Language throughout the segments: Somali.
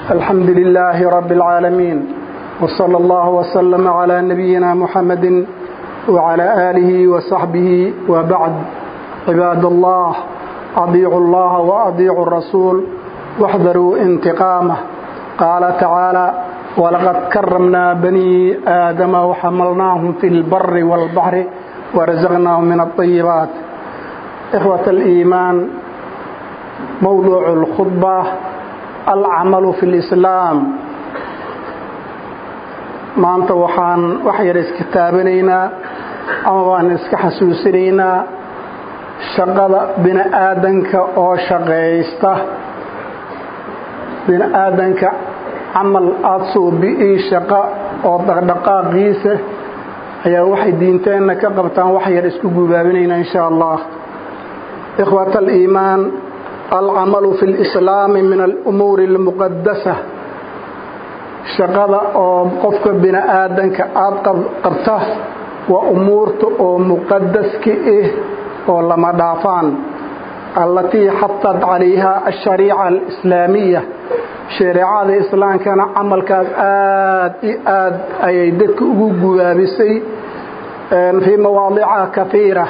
الحمد لله رب العالمين وصلى الله وسلم على نبينا محمد وعلى آله وصحبه وبعد عباد الله أضيعوا الله وأضيعوا الرسول واحذروا انتقامه قال تعالى ولقد كرمنا بني آدم وحملناهم في البر والبحر ورزقناهم من الطيبات إخوة الإيمان موضوع الخطبة العمل في الإسلام maanta waxaan wax yar iska taabanaynaa ama waan iska xasuusinaynaa shaqada bini aadanka oo shaqaysta bini aadanka camal aada suubi-ii shaqo oo dhaqdhaqaaqiisa ayaa waxay diinteenna ka qabtaan wax yar isku gubaabinaynaa insha allah ikhwat aliimaan alcamalu fi lislaami min alumuuri almuqadasa shaqada oo qofka bini aadanka aada qabta waa umuurta oo muqadaska ah oo lama dhaafaan allatii xatad calayha ashariica alislaamiya shareecada islaamkana camalkaas aad i aad ayay dadka ugu gubaabisay fii mawaadica kaiira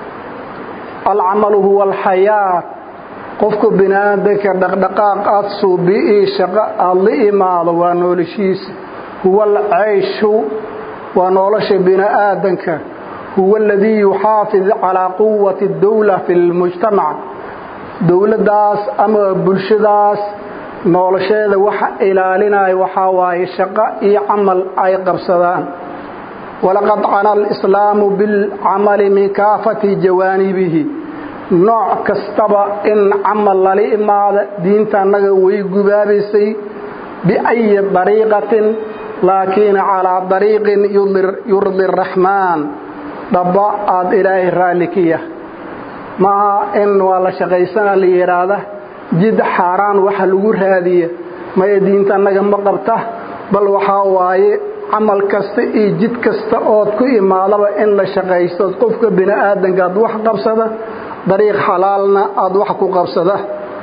alcamalu huwa alxayaat qofka bini aadanka dhaqdhaqaaq aad suubi-ii shaqo aada la imaado waa noolashiisa huwa alcayshu waa nolosha bini aadanka huwa aladii yuxaafid calaa quwati dowla fi lmujtamac dowladdaas ama bulshadaas nolosheeda waxa ilaalinaya waxaa waaye shaqo iyo camal ay qabsadaan walaqad cana alislaamu bilcamali min kaafati jawaanibihi nooc kastaba in camal lala imaada diinta annaga way gubaabaysay biayi dariiqatin laakiin calaa dariiqin yurdi araxmaan dhaba aada ilaahay raalli ka yah maaha in waa la shaqaysana la yidhaahda jid xaaraan waxa lagu raadiya maya diinta annaga ma qabta bal waxaa waaye camal kasta iyo jid kasta ood ku imaadaba in la shaqaystood qofka bini aadanka aad wax qabsada dariiq xalaalna aada wax ku qabsada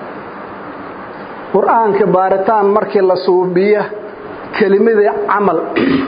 qur-aanka baaritaan markii la suubiya kelimadii camal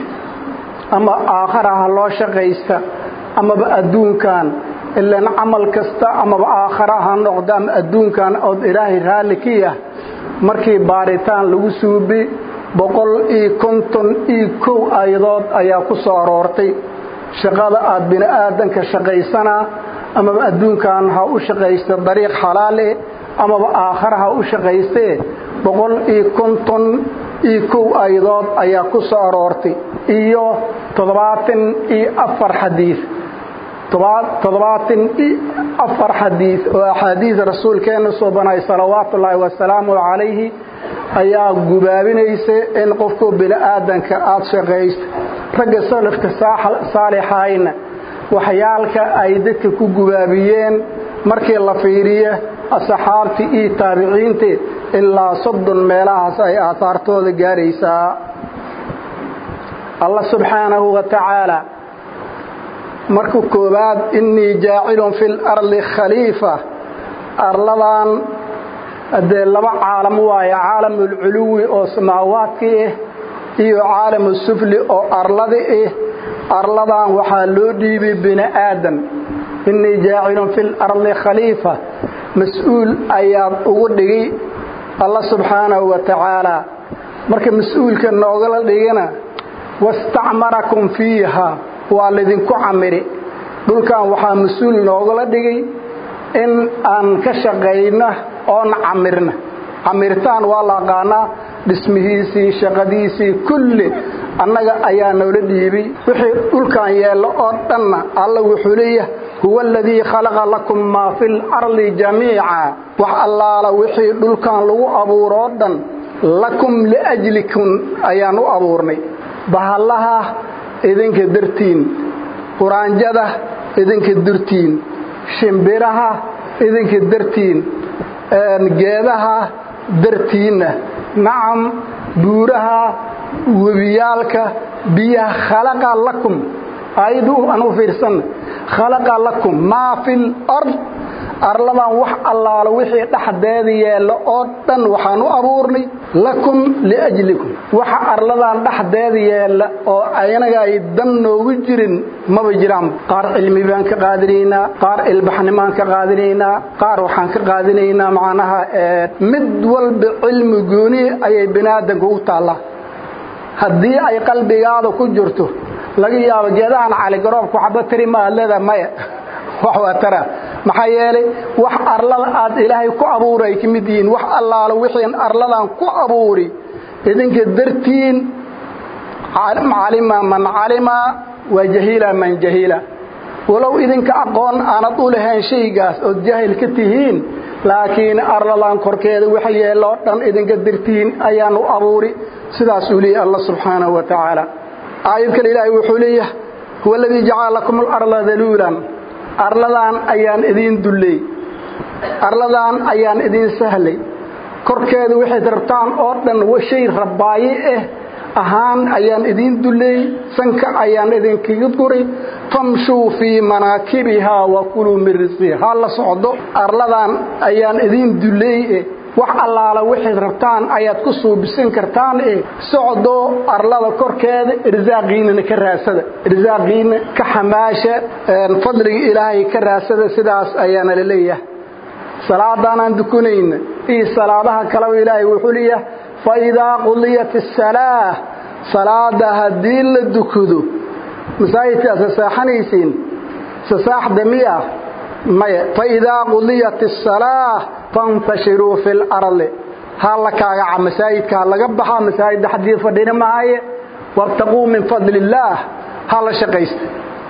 ama aakhara ha loo shaqaysta amaba adduunkan ilaan camal kasta amaba aakhara ha noqda ama adduunkan ood ilaahay raalli ka yah markii baaritaan lagu suubi boqol iyo konton iyo kow ayadood ayaa ku soo aroortay shaqada aad bini aadanka shaqaysanaa amaba adduunkan ha u shaqaysta dariiq xalaale amaba aakhara ha u shaqaystee boqol iyo konton iyo kow ayadood ayaa ku soo aroortay iyo toddobaatan iyo afar xadiid toddobaatan iyo afar xadiid oo axaadiis rasuulkeenna soo banay salawaatu ullaahi wasalaamu calayhi ayaa gubaabinaysa in qofku bini aadanka aada shaqaysta ragga salafka saalixayna waxyaalka ay dadka ku gubaabiyeen markii la fiiriya asxaabtii iyo taabiciintii ilaa soddon meelahaas ay aahaartooda gaaraysaa allah subxaanahu wa tacaala marka koowaad innii jaacilun fi lardi khaliifa arladan dee laba caalam waaye caalamulculuwi oo samaawaadka ah iyo caalamu sufli oo arlada ah arladan waxaa loo dhiibay bini aadam innii jaacilun fi lardi khaliifa mas-uul ayaad ugu dhigi alla subxaanahu wa tacaala marka mas-uulka noogala dhigana wastacmarakum fiiha waa laydinku camiri dhulkan waxaa mas-uul noogala dhigay in aan ka shaqayna oon camirna camirtaan waa la aqaanaa dhismihiisii shaqadiisii kulli annaga ayaa noola dhiibay wixii dhulkan yeello oo dhanna alla wuxuu leeyahay huwa aladii khalaqa lakum maa fi lardi jamiica wax allaala wixii dhulkan lagu abuuroo dhan lakum liajlikum ayaan u abuurnay bahallaha idinka dartiin quraanjada idinka dartiin shimbiraha idinka dartiin geedaha dartiinna nacam buuraha webiyaalka biyaha khalaqa lakum ayadu aan u fiirsanna khalaqa lakum maa fi lard arladan wax allaalo wixii dhexdeeda yeello oo dhan waxaan u abuurnay lakum liajlikum waxa arladan dhexdeeda yeella oo aynaga ay dan noogu jirin maba jiraan qaar cilmi baan ka qaadinaynaa qaar ilbaxnimaan ka qaadinaynaa qaar waxaan ka qaadinaynaa macnaha mid walba cilmi gooni ayay biniaadanka u taallaa haddii ay qalbigaada ku jirto laga yaabo geedahan caligaroobka waxba tiri ma aad leedaha maya wax waa tara maxaa yeelay wax arlada aad ilaahay ku abuuri ay ka mid yihiin wax allaalo wixiin arladan ku abuuri idinka dartiin calima man calima waa jahiila man jahiila walow idinka aqoon aanad u lahayn shaygaas ood jaahil ka tihiin laakiin arladan korkeeda waxa yeeloo dhan idinka dartiin ayaan u abuuri sidaasuu leeyahy allah subxaanahu wa tacaala aayad kale ilaahay wuxuu leeyahay huwa aladii jacala lakum alarda daluulan arladan ayaan idiin dulley arladan ayaan idiin sahlay korkeeda waxayd rabtaan oo dhan shay rabbaaye ah ahaan ayaan idiin dulley sanka ayaan idinkaga duray famshuu fii manaakibihaa wa kuluu min risqiha ha la socdo arladan ayaan idiin dulley eh wax allaala waxayd rabtaan ayaad ku suubisan kartaan eh socdo arlada korkeeda irsaaqiinana ka raasada irsaaqiina ka xamaasha fadliga ilaahay ka raasada sidaas ayaana la leeyahay salaadaanaan dukunayna iyo salaadaha kaleba ilaahay wuxuu leeyahay fa idaa qudiyat asalaa salaada haddii la dukado masaajidkaas sasaaxanaysiin sasaaxda miya maya faidaa qudiyat asalaa fantashiruu fi lardi ha la kaagaca masaajidka ha laga baxa masaajidda xadii fadhina mahaye wabtaquu min fadli illaah ha la shaqaysta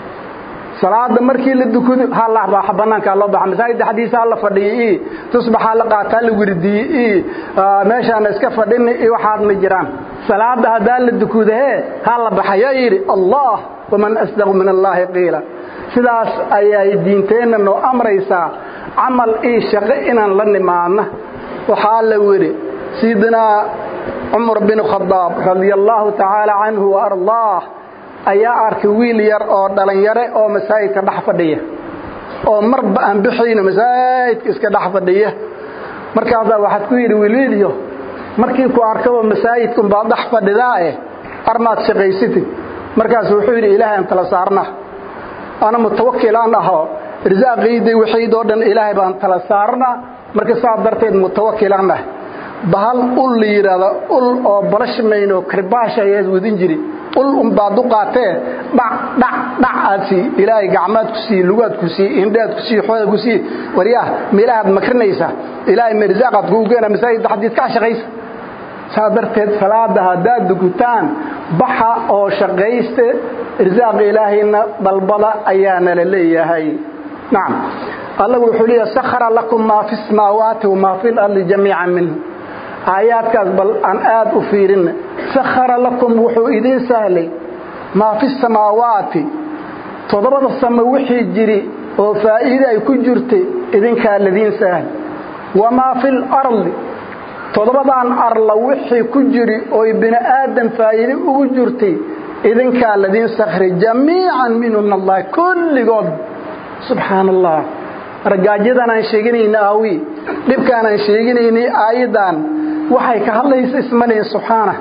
salaada markii la dukado ha la baaxa banaanka loo baxa masaajidda xadiisa ha la fadhiyo i tusbax ha la qaata ha la wirdiye i meeshaana iska fadhina i waxaad ma jiraan salaada haddaa la dukudahee ha la baxa yaa yidhi allah waman asdaqu min allaahi qiila sidaas ayay diinteenna noo amraysaa camal ii shaqo inaan la nimaadna waxaa la weri sayidinaa cumar bin khadaab radia allaahu tacaala canhu wa ardaah ayaa arkay wiil yar oo dhallinyare oo masaajidka dhex fadhiya oo marba aan bixayno masaajidka iska dhex fadhiya markaasaa waxaad ku yidhi wiilwiilyo markii ku arkaba masaajidkunbaad dhex fadhidaa eh armaad shaqaysatid markaas wuxuu yidhi ilaahay aan tala saarna ana mutawakilaan ahoo irsaaqayday waxaydoo dhan ilaahay baan tala saarna marka saa darteed mutawakilaan ah bahal ul la yidhaahdo ul oo balashmayn oo karbaash ayaad wadin jiri ul unbaad u qaatee dhac dhac dhac aad sii ilaahay gacmaad ku sii lugaad ku sii indhaad ku sii xooda ku sii waryaah meelahaad makrinaysa ilaahay mirsaaqaad kugu keena masaajidda xadiid kaa shaqaysa saa darteed salaada haddaad dukutaan baxa oo shaqayste irsaaqa ilaahayna dalbada ayaana la leeyahay nacam allah wuxuu leeyahay sakhara lakum maa fi samaawaati wamaa fi lardi jamiican minhu aayaadkaas bal aan aad u fiirin sakhara lakum wuxuu idiin sahlay maa fi samaawaati toddobada samo wixii jiri oo faa'iide ay ku jirtay idinkaa ladiin sahl wamaa fi lardi toddobadan arla wixii ku jiri oy bini aadan faa'iide ugu jirtay idinkaa ladiin sakhray jamiican minhu min allahi kulligood subxaan allah ragaajadan aan sheeganayna aawi dhibkaan aan sheeganaynay aayaddan waxay ka hadlaysa ismalihin subxaana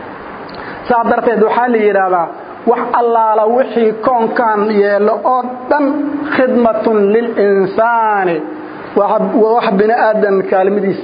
saa darteed waxaa la yidhaahdaa wax allaala wixii koonkan yeelo oo dhan khidmatun lilinsaani waa wax bini aadan kaalmadiisa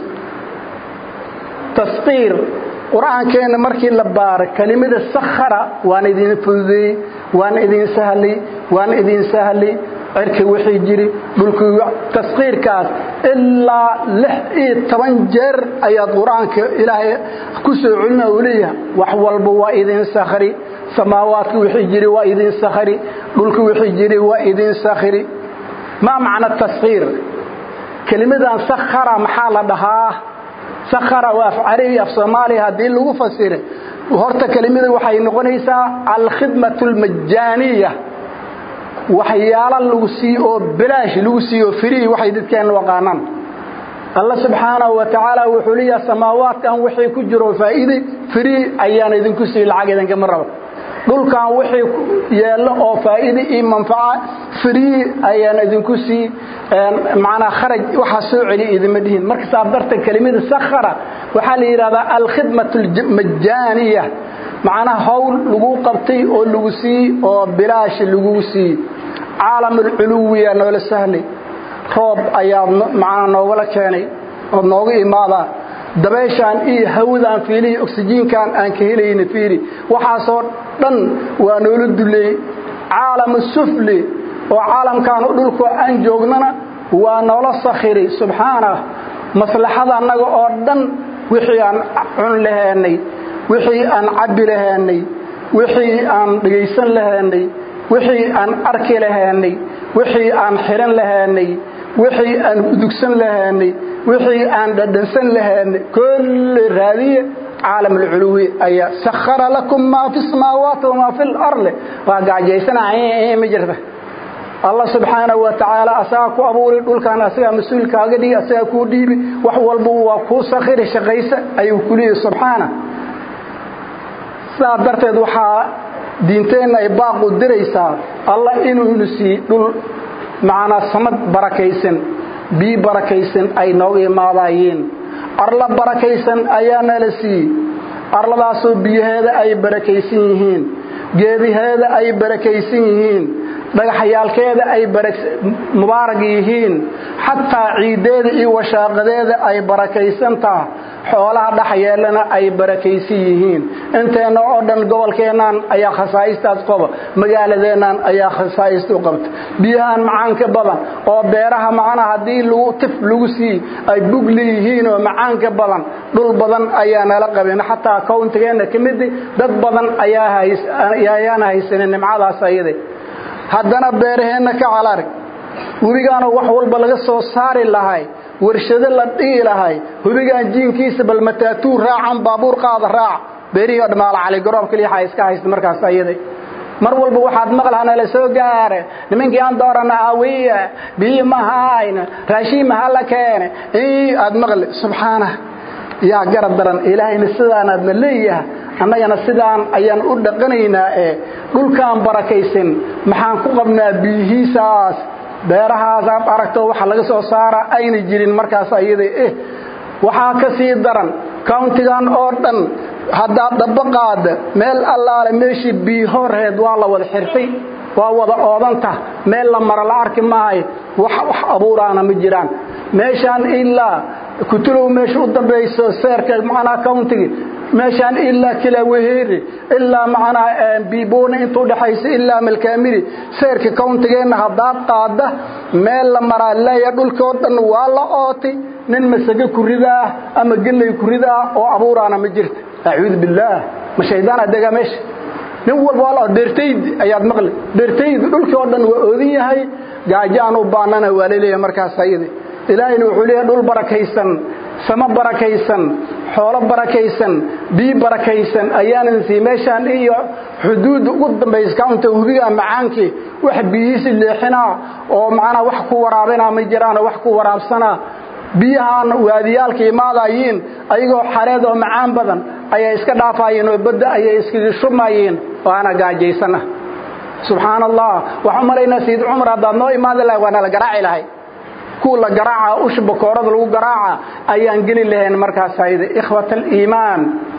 tasqiir qur-aankeenna markii la baaro kelimada sakhara waan idin fududeeyey waan idin sahlay waan idin sahlay cirka wixii jiri dhulkii tasqiirkaas ilaa lix iyo toban jeer ayaad qur-aanka ilaahay ku soo celina uu leeyahay wax walba waa idin sakhri samaawaadka wixii jiri waa idin sakhri dhulka wixii jiri waa idin sakhri maa macna tasqiir kelimadan sakhara maxaa la dhahaa sakhara waa af carabi af soomaaliya haddii lagu fasira horta kelimada waxay noqonaysaa alkhidmatu almajaaniya waxyaalo lagu siiyo oo bilaash lagu siiyo free waxay dadkeenna waqaanaan alla subxaanahu wa tacaala wuxuu leeyahay samaawaadkan wixii ku jiro faa'iide free ayaan idinku siiyo lacag idinkama rabo dhulkan wixii yeello oo faa'iide iyo manfaca free ayaan idinku sii macnaa kharaj waxaa soo celiya idima dhihin marka saa darteed kelimada sakhara waxaa la yidhahdaa alkhidmatu almajaaniya macnaha hawl lagu qabtay oo lagu sii oo bilaash lagu sii caalamulculuwiya noola sahlay roob ayaad macnaa noogala keenay ood nooga imaadaa dabeeshaan iyo hawadaan fiilihi oksijiinkan aan ka helayna fiili waxaasoo dhan waa noola duleeyey caalamu sufli oo caalamkaan dhulkoo aan joognana waa noola sakhiri subxaanah maslaxada annaga oo dhan wixii aan cun lahaanay wixii aan cabbi lahaanay wixii aan dhegaysan lahaanay wixii aan arki lahaanay wixii aan xihan lahaanay wixii aan udugsan lahaanay wixii aan dhadhansan lahaanay kulli raadiye caalam alculuwi ayaa sakhara lakum maa fi samaawaati wamaa fi lardi waa gaajaysana ma jirta allah subxaanahu wa tacaala asagaa ku abuuri dhulkan asagaa mas-uulkaaga dhigi asagaa kuu dhiibi wax walba waa kuu sakhiri shaqaysa ayuu ku leeyahy subxaana sidaa darteed waxaa diinteenna ay baaqu diraysaa allah inuunu sii dhul macnaa samad barakaysan bii barakaysan ay nooga imaadaayeen arla barakaysan ayaa nala siiyey arladaasoo biyaheeda ay barakaysan yihiin geediheeda ay barakaysan yihiin dhagaxyaalkeeda ay mubaarag yihiin xataa ciiddeeda iyo washaaqadeeda ay barakaysan taha xoolaha dhex yeelana ay barakaysan yihiin inteenna oo dhan gobolkeennaan ayaa khasaa'istaas qaba magaaladeennan ayaa khasaa'ista u qabta biyahan macaanka badan oo beeraha macnaha haddii lagu tif lagu sii ay bug leeyihiin oo macaanka badan dhul badan ayaa nala qabeen xataa kowntigeenna ka midi dad badan ayaana haysanin nimcadaas ayade haddana beeraheenna ka calarg webigaana wax walba laga soo saari lahay warshado la dhigi lahay hubigaan jiinkiisa bal mataatuu raacan baabuur qaada raac beerihii o dhamaala cali garoob kaliyaxa iska haysta markaas ayada mar walba waxaad maqlaana la soo gaare nimankii aan doorana aawiya biyi mahayna raashiin maha la keene aad maqli subxaana yaa garab daran ilaahayna sidaanaadna leeyaha annagana sidaan ayaan u dhaqanaynaa ee dhulkaan barakaysan maxaan ku qabnaa biyihiisaas beerahaas aad aragto waxa laga soo saara ayna jirin markaas ayada eh waxaa ka sii daran countigan oo dhan haddaad dhaba qaada meel allaale meeshii biyi horreed waa la wada xirtay waa wada oodanta meel la mara la arki maayo wax wax abuuraana ma jiraan meeshaan ilaa kutulow meesha u dambayso seerka macnaa countigi meeshaan ilaa kilaaweheeri ilaa macnaa biiboona inta udhaxaysa ilaa malkaamiri seerka countigeenna haddaad qaada meel la maraa leeya dhulkoo dhan waa la ootay nin masago kuridaah ama gelay kuridaah oo abuuraana ma jirta acuudu billaah ma shaydaan adegaa meesha nin walba waa la dheertayd ayaad maqli dheertayd dhulkii oo dhan waa oodan yahay gaajaan u baanana waa laleeyahay markaas ayada ilaahayna wuxuu leeyahay dhul barakaysan samo barakaysan xoolo barakaysan bii barakaysan ayaanan sii meeshaan iyo xuduudda ugu dambaysa kaunta hubigaa macaankii wax biyihiisi leexinaa oo macnaa wax ku waraabinaa ma jiraanoo wax ku waraabsanaa biyahaan waadiyaalka imaadayiin ayagoo xareed oo macaan badan ayay iska dhaafaayeen oo badda ayay iskaga shumayeen waana gaajaysanah subxaan allah waxaan malaynaa sayid cumar haddaad noo imaadi lahay waana la garaaci lahay kuwa la garaaca usha bakoorada lagu garaaca ayaan geli lahayn markaas ayda ikhwat aliimaan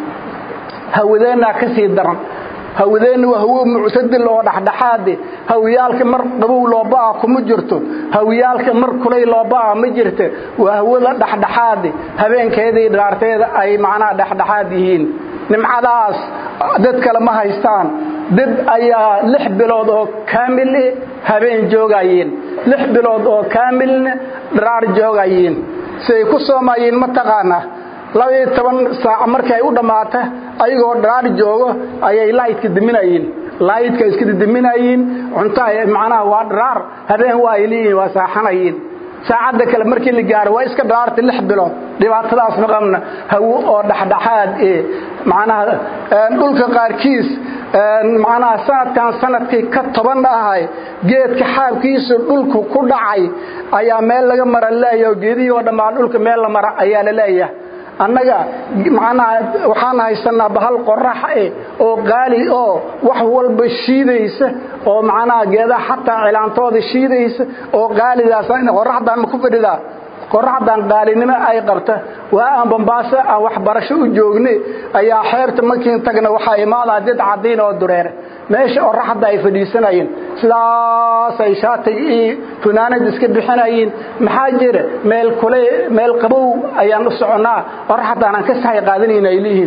hawadeennaa ka sii daran hawadeenna waa hawo muctadil oo dhexdhexaade hawiyaalka mar qabow looba'a kuma jirto hawiyaalka mar kulay looba'a ma jirta waa hawada dhexdhexaade habeenkeedii dhaarteeda ay macnaha dhexdhexaad yihiin nimcadaas dad kale ma haystaan dad ayaa lix bilood oo kaamil habeen joogayeen lix bilood oo kaamilna dharaar joogayeen siay ku soomaayeen ma taqaanaa labaiyo toban saac markii ay u dhammaata ayagoo dharaar joogo ayay laayidka diminayeen laayidka iska diminayeen cunto macnaha waa dharaar habeen waa ay leeyihiin waa saaxanayeen saacadda kale markii la gaaro waa iska dharaarta lix bilood dhibaatadaas ma qabna hawo oo dhexdhexaad ee macnaha dhulka qaarkiis macnaha sanadkan sanadkii ka toban ahay geedka xaabkiisu dhulku ku dhacay ayaa meel laga mara leeyahay oo geedihii oo dhammaan dhulka meel la mara ayaa la leeyahay annaga macnaha waxaan haysanaa bahal qorax eh oo qaali oo wax walba shiidaysa oo macnaha geedaha xataa cilaantooda shiidaysa oo qaalidaas qoraxdaan ma ku fadhidaa qoraxdan qaalinimo ay qabta waa aan bambaaso aan waxbarasho u joogne ayaa xeebta markiin tagna waxaa imaadaa dad cadiin oo dureere meesha qoraxda ay fadhiisanayeen sidaasay shaatay iyo funaanad iska bixinayeen maxaa jira meel kule meel qabow ayaan u soconnaa qoraxdaan aan ka sahay qaadanayna ay leeyihiin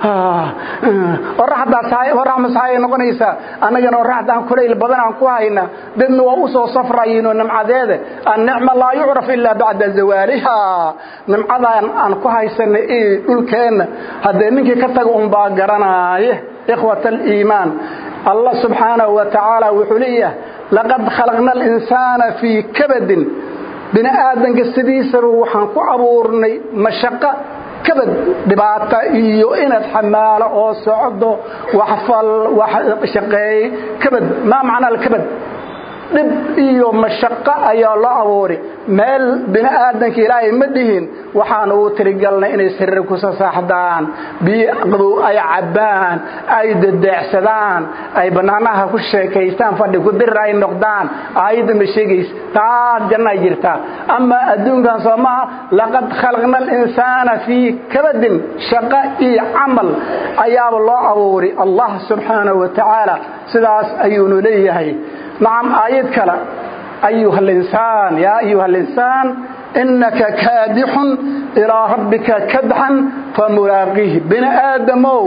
oraxdaas masaay noqonaysaa annagana oraxdaan kulayl badan aan ku hayna dadna waa u soo safrayiinoo nimcadeeda annicma laa yucraf ilaa bacda zawaaliha nimcadaan aan ku haysana iyo dhulkeenna haddee ninkii ka taga unbaa garanaaye ikhwat aliimaan allah subxaanahu wa tacaala wuxuu leeyahay laqad khalaqna alinsaana fii kabadin bini aadanka sidiisaba waxaan ku abuurnay mashaqo kabad dhibaata iyo inaad xamaalo oo socdo wax fal wax shaqeey kabad maa macnaa alkabad dhib iyo mashaqo ayaa loo abuuray meel bini aadanka ilaahay ma dhihin waxaan uu tirigalnay inay sariir ku sasaaxdaan biyo qabow ay cabbaan ay dadeecsadaan ay bannaanaha ku sheekaystaan fadhi ku dirir ay noqdaan aayadda ma sheegaysa taas jannay jirtaa ama adduunkan soo maaha laqad khalaqna alinsaana fii kabadin shaqo iyo camal ayaaba loo abuuray allah subxaanahu wa tacaala sidaas ayuunu leeyahay نعم آيات كلا أيها الإنسان يا أيها الإنسان إنك كادح إلى ربك كدحا فملاقيه بن آدمو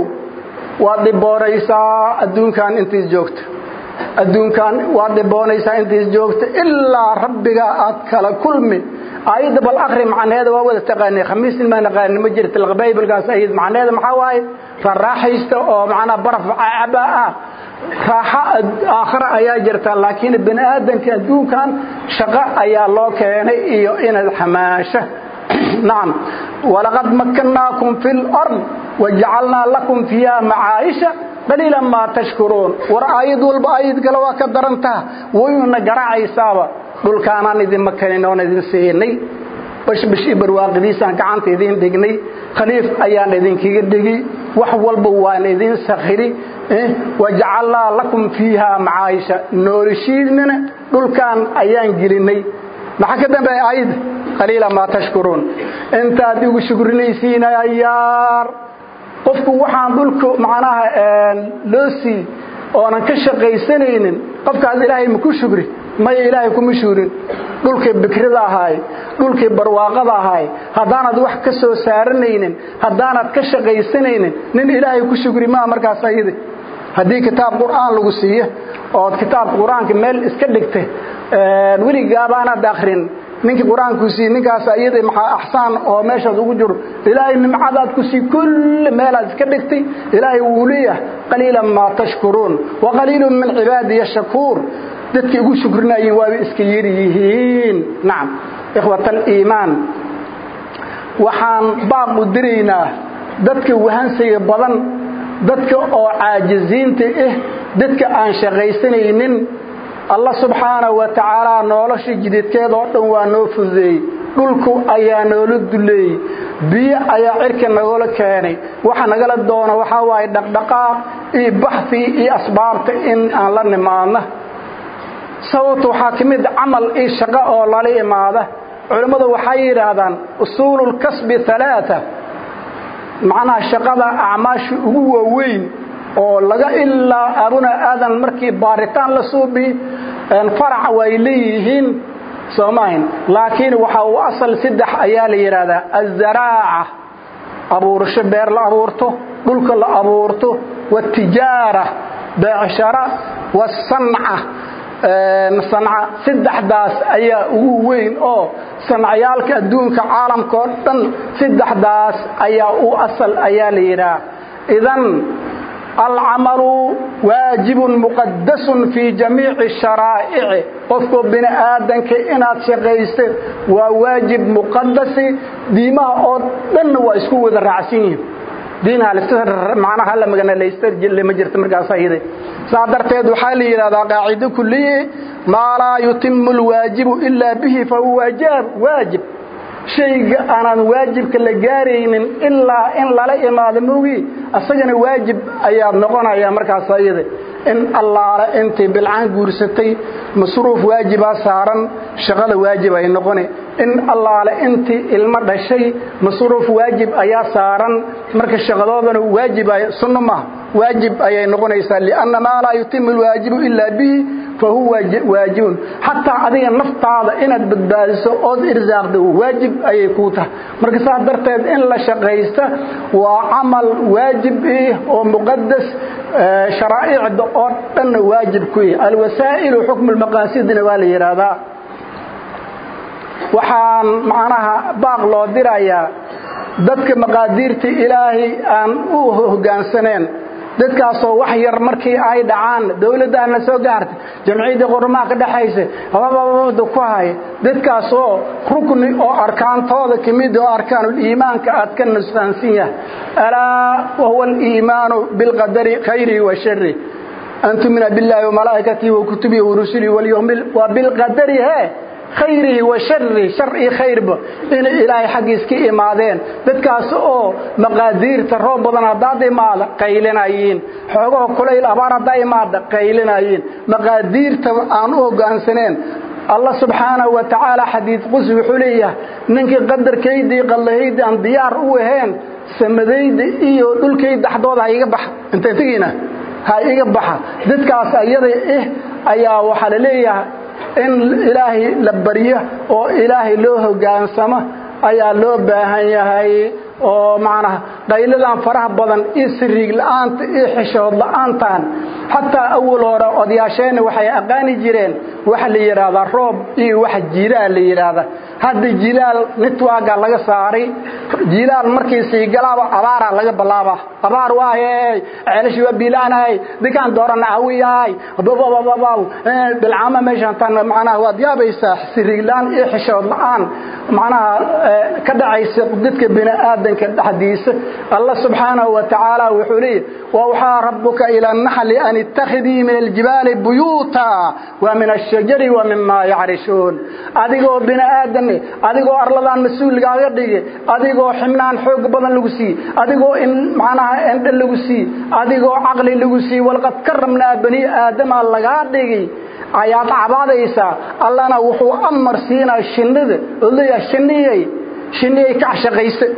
وضبوريسا الدون كان انت جوكت الدون كان وضبوريسا انت جوكت إلا ربك أتكال كل من آيات بالآخر معنى هذا وهو تقاني خميس ما نقاني مجرة الغبايب القاس أيضا معنى هذا محاواي فالراحيست أو معنا برف عباء raaxo aakhare ayaa jirta laakiin bini aadanka adduunkan shaqo ayaa loo keenay iyo inaad xamaasho nacam walaqad makkannaakum fi lard wajacalnaa lakum fiiha macaayisha qaliilan maa tashkuruun war aayad walba aayad kale waa ka darantaha wayuna garaacaysaaba dhulkaanaan idin makanin oon idin siinay bashbash iyo barwaaqidiisaan gacanta idiin dhignay khaliif ayaan idinkaga dhigi wax walba waan idin sakhiri wajacalnaa lakum fiiha macaayisha noolishiidnana dhulkaan ayaan gelinay maxaa ka dambeeya aayadda qaliila maa tashkuruun intaad igu shukrinaysiin ayaar qofku waxaan dhulka macnaha loo sii oonan ka shaqaysanaynin qofkaas ilaahay maku shukri maya ilaahay kuma shuurin dhulkii bikrida ahaay dhulkii barwaaqada ahaay haddaanad wax ka soo saaranaynin haddaanad ka shaqaysanaynin nin ilaahay ku shukri maa markaas ayadi haddii kitaab qur'aan lagu siiyo ood kitaabka qur-aanka meel iska dhigta weligaabaanad akrin ninkii qur-aanku siiye ninkaas ayada maxaa axsaan oo meeshaad ugu jiro ilaahay nimcadaad ku sii kulli meelaad iska dhigtay ilaahay wuu leeyahay qaliilan maa tashkuruun wa qaliilun min cibaadiya shakuur dadkii ugu shukrinayeen waaba iska yari yihiin nacam ikhwat aliimaan waxaan baaq u diraynaa dadka wahansiga badan dadka oo caajiziinta ah dadka aan shaqaysanaynin allah subxaanahu wa tacaala nolosha jididkeeda oo dhan waa noo fududeeyey dhulku ayaa noola duleeyey biyo ayaa cirka nagoola keenay waxa nagala doona waxaa waaye dhaqdhaqaaq iyo baxfi iyo asbaabta in aan la nimaadna sababta waxaa ka mid camal iyo shaqo oo lala imaada culimmadu waxay yidhaahdaan usuululkasbi alaaa macnaha shaqada acmaasha ugu waaweyn oo laga ilaa abuna aadan markii baaritaan la suubi farac way leeyihiin soomahin laakiin waxa uu asal saddex ayaa la yidhaahdaa azaraaca abuurasho beer la abuurto dhulka la abuurto watijaara beecshara wasanca sanca saddexdaas ayaa ugu weyn oo sancayaalka adduunka caalamka oo dhan saddexdaas ayaa u asal ayaa la yidhaha idan alcamalu waajibun muqadasun fii jamiici sharaa'ici qofku bini aadanka inaad shaqaysto waa waajib muqadasi diimaha oo dhanna waa isku wada raacsan yihiin diinmanaha la maganalayslama jirta markaas ayade saa darteed waxaa la yidhahdaa qaacido kuliye maa laa yutimu alwaajibu ilaa bihi fahuwa waajib shayga aanan waajibka la gaaraynin ilaa in lala imaado mogi asagana waajib ayaad noqonaya markaas ayada in allaale intii bilcaan guursatay masruuf waajibaa saaran shaqada waajib ay noqoni in allaale intii ilmo dhashay masruuf waajib ayaa saaran marka shaqadoodana waajib sunno maaha waajib ayay noqonaysaa lianna maa laa yutimu alwaajibu ilaa bihi fa huwa waajibun xataa adiga naftaada inaad badbaadiso ood irsaaqda waajib ayay kuu tahay marka saas darteed in la shaqaysta waa camal waajib ih oo muqadas sharaa'icda oo dhanna waajib ku yih alwasaa'ilu xukmu lmaqaasidina waa la yidhaahdaa waxaan macnaha baaq loo dirayaa dadka maqaadiirta ilaahay aan u hoggaansaneen dadkaasoo wax yar markii ay dhacaan dawladdaana soo gaartay jamciyaddii qormaha ka dhexaysa habababada ku haya dadkaasoo rukni oo arkaantooda ka mid oo arkaanuliimaanka aad ka nusqaansan yahay alaa wahuwa aliimaanu bilqadari khayrihi wa shari an tumina billaahi wamalaa'ikatihi wa kutubihi wa rusulihi walyawmi wa bilqadari hee khayrihi wa sharihi shar iyo khayrba inay ilaahay xaggiis ka imaadeen dadkaas oo maqaadiirta roob badan haddaad imaada qaylinayiin xoogaho kulayl abaar haddaa imaada qaylinayiin maqaadiirta aan u hoggaansaneen allah subxaanahu wa tacaala xadiid qudsi wuxuu leeyahay ninkii qadarkayda iyo qallahayda aan diyaar u ahayn samadayda iyo dhulkayda dhaxdooda ha iga baxa intay tegiina ha iga baxa dadkaas ayada eh ayaa waxaa la leeyahay in ilaahay la baryo oo ilaahay loo hoggaansamo ayaa loo baahan yahay oo macnaha qayladan faraha badan iyo siriig la'aanta iyo xishood la'aantan xataa awal hore odayaasheenna waxay aqaani jireen waxa la yidhaahdaa roob iyo waxa jilaal la yidhaahda hadda jilaal nitwaaga laga saaray jilaal markii siigalaaba abaaraa laga bilaabaa abaar waaye ceelashi waa biilaanahay dinkaan doorana hawiyahay bababababaw bilcaama meeshaan tan macnaha waad yaabaysaa siriiglaan iyo xishood la'aan macnaha ka dhacaysa dadka bini aadanka dhexdiisa allah subxaanahu wa tacaala wuxuu leeyahy wawxaa rabbuka ila naxli an ittakhidii min aljibaali buyuuta wa min ashajari wa mima yacrishun adigoo bini aadan adigoo arladaan mas-uulgaaga dhigi adigoo xibnaan xoog badan lagu siiye adigoo in macnaha endhe lagu siiye adigoo caqli lagu siiye walqad karamnaa bani aadama lagaa dhigi ayaad cabaadaysaa allana wuxuu amar siinaa shinnida oo leeyahay shinniyay shinniyay ka shaqaysa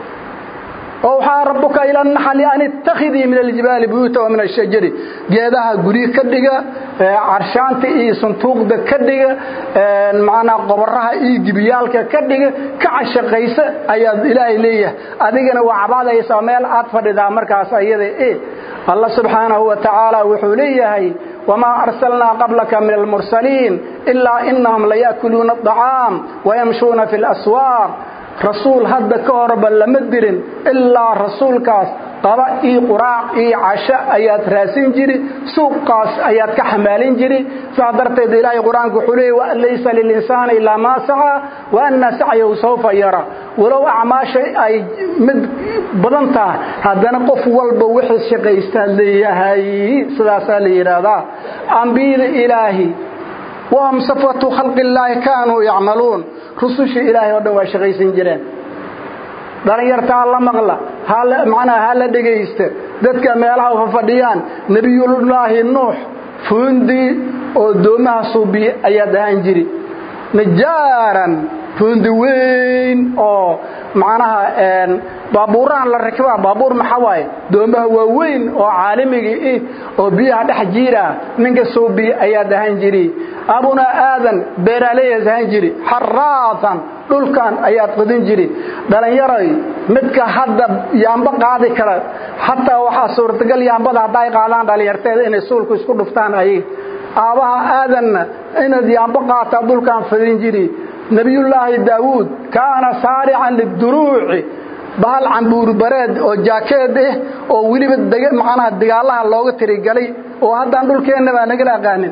waxaa rabbuka ila naxli an ittakhidii min aljibaali buyuuta wa min ashajari geedaha guryo ka dhiga carshaanta iyo santuuqda ka dhiga macnaa qoboraha iyo gibiyaalka ka dhiga ka cashaqaysa ayaad ilaahay leeyahay adigana waa cabaadaysaa meel aad fadhidaa markaas ayada e allah subxaanahu wa tacaala wuxuu leeyahay wamaa arsalnaa qablaka min almursaliin ilaa inahum laya'kuluuna aطacaam wayamshuuna fi اlaswaaq rasuul hadda ka horba lama dirin ilaa rasuulkaas qaba iyo quraac iyo casho ayaad raasin jiri suuqaas ayaad ka xamaalin jiri saa darteed ilaahay qur-aanku wuxuu leeyay waan laysa lilinsaani ilaa maa sacaa wa anna sacyahu sawfa yara walow acmaasha ay mid badan tahay haddana qof walba wixii shaqaystaa leeyahay sidaasaa la yidhaahdaa ambiyada ilaahi wahum safwatu khalqi illaahi kaanuu yacmaluun rusushii ilaahay oo dhan waa shaqaysan jireen dhallinyarta ha la maqla macnaha ha la dhegaysta dadka meelaha fafadhiyaan nebiyullaahi nuux fuundi oo doomaha suubiye ayaad ahaan jiri najaaran fuundi weyn oo macnaha baabuurahan la rakibaa baabuur maxaa waaye doomaha waa weyn oo caalimigii ih oo biyaha dhex jiira ninka suubiye ayaad ahaan jiri abunaa aadan beeraaleyaas ahaan jiri xaraatan dhulkan ayaad qodin jiri dhallinyaray midka hadda yaamba qaadi kara xataa waxaa suurtagal yaambada hadday qaadaan dhallinyarteeda inay suulku isku dhuftaan ayaga aabbaha aadanna inaad yaambo qaataa dhulkan fadin jiri nebiyullaahi daawuud kaana saarican liduruuci bahal cambuurbareed oo jaakeed ah oo weliba macnaha dagaalaha looga tirigalay oo haddaan dhulkeenna baa nagala aqaanin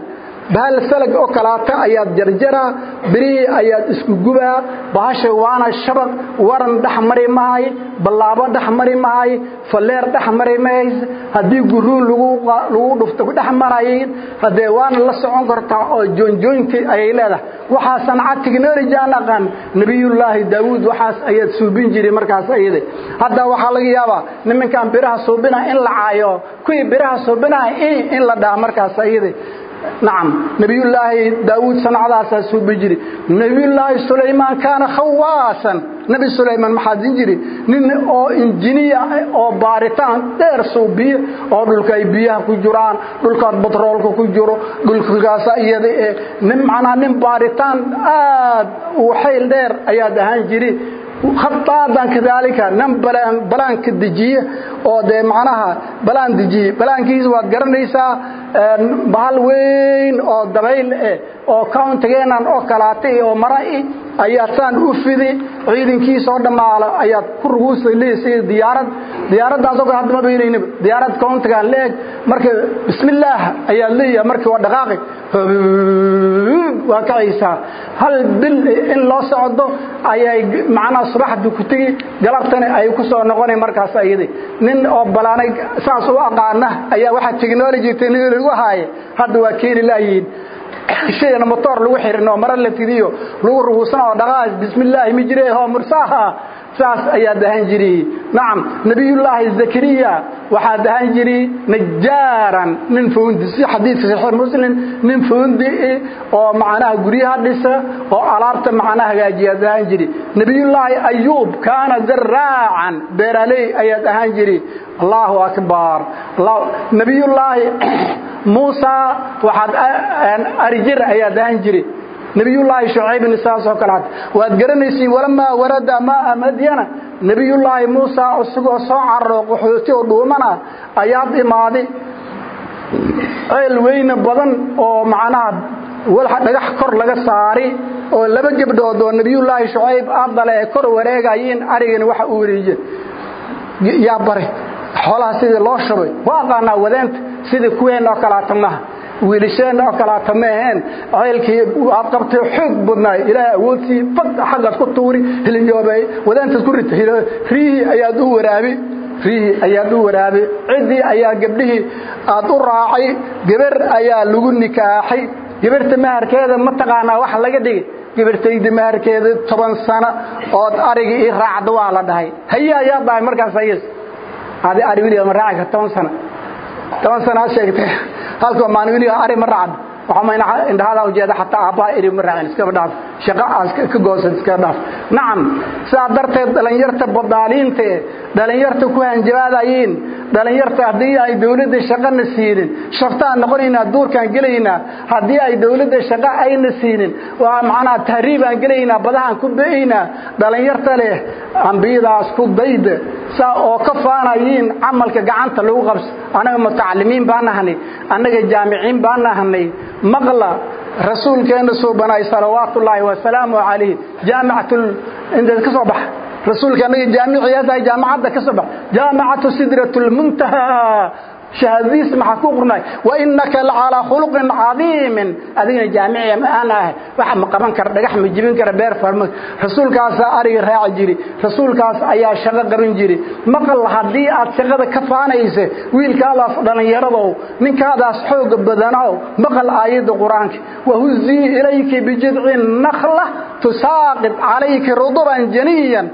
bahal salag oo kalaata ayaad jarjaraa birihii ayaad isku gubaa bahasha waana shabaq waran dhex mari mahay ballaabo dhex mari mahay falleer dhex mari mahays haddii guruun lagu dhufto dhex marayin haddee waana la socon kartaa oo joonjooynti ayay leedahay waxaa sanca technology aan aqaan nebiyullaahi daawuud waxaas ayaad suubin jiray markaas ayada hadda waxaa laga yaabaa nimankan biraha suubina in la caayo kuwii biraha suubinaha in la dhaha markaas ayada nacam nebiyullaahi daawuud sanacdaasaa suubi jiri nebiyullaahi sulaymaan kaana khawaasan nebi sulaymaan maxaa din jiri nin oo injiniya oo baaritaan dheer suubiye oo dhulka ay biyaha ku jiraan dhulkaad batroolka ku jiro dhulkaasa iyada ee nin macnaha nin baaritaan aad u xayl dheer ayaad ahaan jiri khataadan kadaalika nin balaanka dejiye oo dee macnaha balaan dejiye balaankiisa waad garanaysaa bahal weyn oo dabayl eh oo countygeenan oo kalaatay oo mara-i ayaa saan u fidi ciidankiisa oo dhammaala ayaad ku ruguusa leesay diyaarad diyaaraddaasoo kale hadda ma baynaynaba diyaarad countigan leeg marka bismillaah ayaad leeyahay markii waa dhaqaaqi waa kacaysaa hal bil in loo socdo ayay macnaha subaxdii ku tegi galabtana ay ku soo noqonay markaas ayadi nin oo balaanay saas u aqaana ayaa waxaa technology technology u haaye hadda waa keeni laayihiin shayna motor lagu xirin oo mara la fidiyo lagu ruguusana oo dhaqaas bismillaahi mi jiree hoo mursaha saas ayaa dahan jiray nacam nabiyullaahi zakariya waxaa dahan jiray najaaran nin fuundi si xadiidka saxiix muslim nin fuundi oo macnaha guryaha dhisa oo alaabta macnaha hagaajiya dahan jiray nabiyullaahi ayuub kaana zaraacan beeraley ayaa dahan jiray allahu akbar nabiyullaahi muusa waxaad arijir ayaa dahan jiray nabiyullaahi shucaybin saasoo kale had waad garanaysiin walamaa warada maa madyana nabiyullaahi muusa isagoo soo cararo qaxooti oo dhuumana ayaad imaaday ceel weyne badan oo macnaha walxa dhagax kor laga saari oo laba gebdhood oo nabiyullaahi shucayb aadale ee kor wareegayiin arigani waxa uu wariiye yaa bare xoolaha sidii loo shubay waa aqaanaa wadeenta sidii kuween oo kalaata maha wiilasheen oo kalaata ma aheen ceelkii aad qabtay xoog badnaay ilaahay awoodtii fad xaggaad ku tuuri hilinyoobay wadaantaad ku rita riihii ayaad u waraabi riihii ayaad u waraabi ciddii ayaa gabdhihii aad u raacay gabar ayaa lagu nikaaxay gabarta maharkeeda ma taqaanaa wax laga dhigay gabartayda maharkeeda toban sano ood arigii ii raacda waa la dhahay haye ayaa dhahay markaas ayas adi ari wiliga ma raaci kar toban sano toban sano aad sheegtay halkoo maalin wiliga ari ma raacdo waxama indhahadaa ujeeda xataa aabbaha eri ma raacin iskaba dhaaf shaqo aas ka goosan iskaba dhaaf nacam sidaa darteed dhallinyarta badaaliinta ee dhallinyarta ku hanjabaadayiin dhallinyarta haddii ay dawladda shaqana siinin shaftaan noqonaynaa duurkaan gelaynaa haddii ay dawladda shaqo ayna siinin waa macnaha tahriibaan gelaynaa badahaan ku be'aynaa dhallinyarta leh ambiyadaas ku dayda saa oo ka faanayiin camalka gacanta lagu qabso annaga mutacalimiin baan nahnay annaga jaamiciin baan nahnay maqla rasuulkeenna suubanaay salawaatullaahi wasalaamu calayh jaamicatul intaad ka soo baxa rasuulka annaga jaamiciyaasay jaamacadda ka soo bax jaamicatu sidratulmuntaha shahaadadiis maxaa ku qornay wa innaka lacalaa khuluqin cadiimin adigana jaamiciya ma aan ahay waxa ma qaban kara dhagax ma jibin kara beer farma rasuulkaasaa ariga raaci jiri rasuulkaas ayaa shaqo qaban jiri maqal haddii aad shaqada ka faanaysa wiilkaadaas dhallinyaradow ninkaadaas xooga badanow maqal aayadda qur-aanka wahuzii ilayki bijidci nakhla tusaaqid calayki ruduban janiyan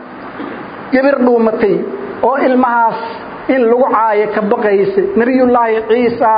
gabir dhuumatay oo ilmahaas in lagu caayo ka baqaysa nebiyullaahi ciisa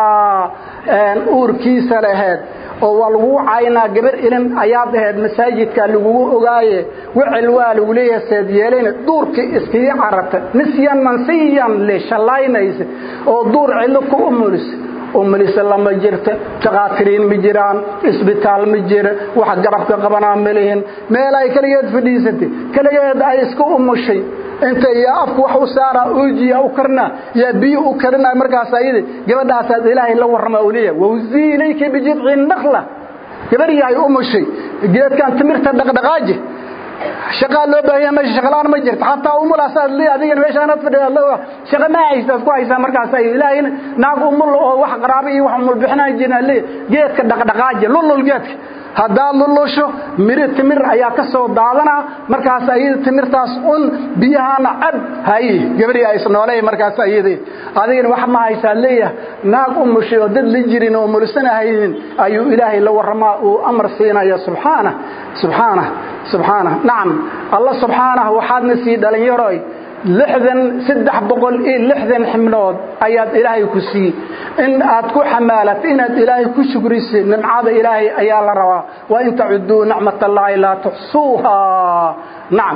uurkiisa laheed oo waa lagugu caayinaa gabar ilin ayaad aheyd masaajidka lagugu ogaaye wicil waa lagu leeyahay seed yeelayna duurkii iskii cararta nisyan mansiyan le shallaynaysa oo duur cidlo ku umulisa umulisa lama jirta takhaatiriin ma jiraan isbitaal ma jira wax garabka qabanaa ma lihin meel ay keligeed fadhiisatay keligeed ay iska umushay inta yaa afku wax u saaraa oojiya u karnaa yaa biyo u karinaa markaas ayada gabadhaasaad ilaahay la warrama u leeyahay wawzii ilayka bijidci nakla gabar yahay umushay geedkan timirta dhaqdhaqaaji shaqaa loo baahan yahay meesha shaqalaan ma jirto xataa umulaasaad le adigana meeshaanaad fadhiya shaqa ma haysaad ku haysaa markaas ay ilaahayna naag umul oo wax qaraabo iyo wax umul bixinaan jirna le geedka dhaqdhaqaaji lulul geedka haddaad lulusho miri timir ayaa ka soo daadanaa markaas ayada timirtaas un biyahaana cab hay gabadhii ays nooley markaas ayadii adigana wax ma haysaa leeyahay naag umushay oo dad la jirin oo mulisanahaynin ayuu ilaahay la warramaa uu amar siinaya subxaana subxaana subxaana nacam allah subxaanah waxaadna sii dhalinyaroy lixdan saddex boqol iyo lixdan xibnood ayaad ilaahay ku siiyey in aad ku xamaalat inaad ilaahay ku shukrisay nimcada ilaahay ayaa la rabaa wa in tacuduu nicmat allaahi laa tuxsuuha nacam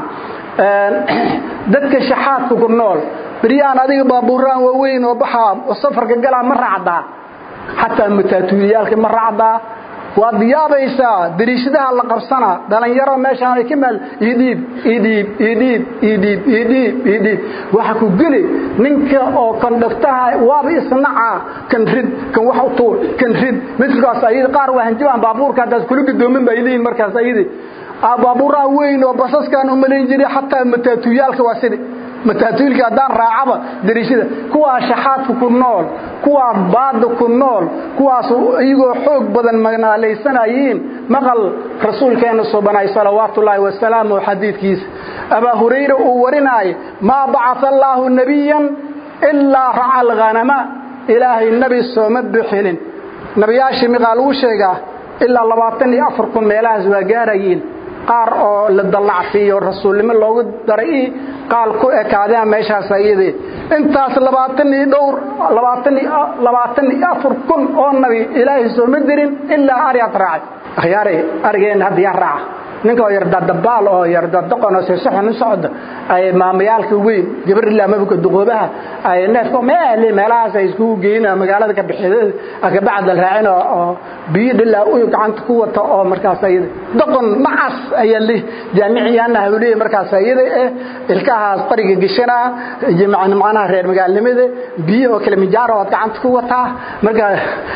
dadka shaxaadka ku nool beryaan adiga baabuuraan waaweyn oo baxaa oo safarka galaa ma raacdaa xataa mataatuuliyaalka ma raacdaa waad yaabaysaa dariishadaha la qabsanaa dhalinyaro meeshaan ay ka maal idhiib idhiib idhiib idhiib idhiib idhiib waxa ku geli ninka oo kondhaktaha waaba isnacaa kan rid kan wax u tuur kan rid midkaas ayada qaar waa hanjabaan baabuurka haddaad kula gadoomin baa idiin markaas ayadi baabuuraha weyn oo basaskaan u malayn jiray xataa mataatuyaalka waa sidi mataatuulka haddaan raacaba dariishada kuwaa shaxaadka ku nool kuwaa baada ku nool kuwaas iyagoo xoog badan magnaalaysanayiin maqal rasuulkeenna subanay salawaatullaahi wasalaamu xadiidkiisa abaa hurayra uu warinaayo maa bacaa allaahu nebiyan ilaa raca alghanama ilaahay nebi sooma bixinin nebiyaashii miqaa lagu sheegaa ilaa labaatan iyo afar kun meelahaas waa gaarayiin qaar oo la dallacsiiyo rasuulnimo loogu daray qaal ku ekaadeen meeshaas ayadii intaas labaatan iyo dhowr labaatan iyo labaatan iyo afar kun oo nabi ilaahay sooma dirin ilaa ariyaad raacay akhyaare arigeenna hadda yaa raaca ninka oo yardadabaal oo yardadaqon oo seesaxon u socda ay maamayaalka weyn gabar ilaa mabka duqoobaha ay neefka meel meelahaas ay iskugu geeyeen magaalada ka bixiyada ka bacda raacin oo biyo dhilaa u gacanta ku wata oo markaas ayada daqon macas ayaa li jaamiciyaana hawliye markaas ayada eh ilkahaas qariga gishana jimacna macnaha reer magaalnimada biyo oo kale mijaar oo gacanta ku wata marka